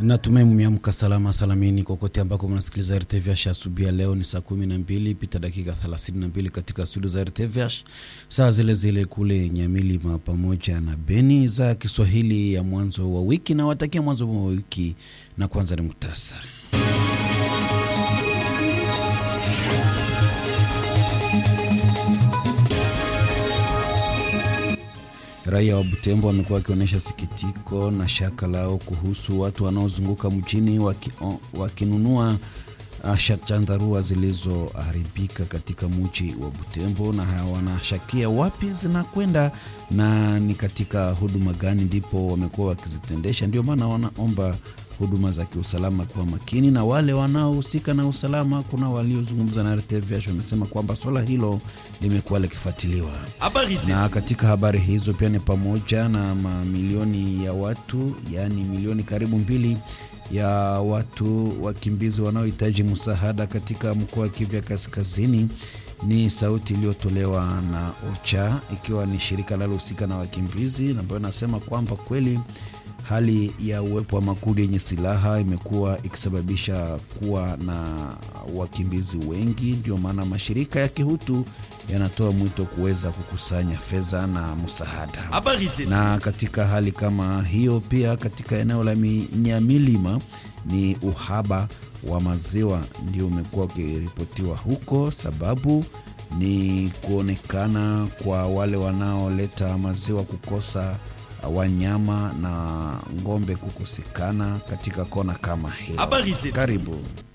Natumai mmeamka salama salamini kokote ambako mnasikiliza RTVH asubuhi ya leo. Ni saa kumi na mbili pita dakika 32 katika studio za RTVH, saa zile zile kule Nyamilima pamoja na Beni, za Kiswahili ya mwanzo wa wiki na watakia mwanzo wa wiki, na kwanza ni muhtasari. Raia wa Butembo wamekuwa wakionyesha sikitiko na shaka lao kuhusu watu wanaozunguka mjini waki, wakinunua chandarua zilizoharibika katika mji wa Butembo, na wanashakia wapi zinakwenda na ni katika huduma gani ndipo wamekuwa wakizitendesha. Ndio maana wanaomba huduma za kiusalama kuwa makini na wale wanaohusika na usalama. Kuna waliozungumza na RTVH wamesema kwamba swala hilo limekuwa likifuatiliwa, na katika habari hizo pia ni pamoja na mamilioni ya watu, yaani milioni karibu mbili ya watu wakimbizi wanaohitaji msaada katika mkoa wa Kivu Kaskazini. Ni sauti iliyotolewa na OCHA ikiwa ni shirika linalohusika na wakimbizi, ambayo inasema kwamba kweli hali ya uwepo wa makundi yenye silaha imekuwa ikisababisha kuwa na wakimbizi wengi. Ndio maana mashirika ya kihutu yanatoa mwito kuweza kukusanya fedha na msaada. Na katika hali kama hiyo, pia katika eneo la Nyamilima ni uhaba wa maziwa ndio umekuwa ukiripotiwa huko. Sababu ni kuonekana kwa wale wanaoleta maziwa kukosa wanyama na ng'ombe kukosekana katika kona kama hiyo. Karibu.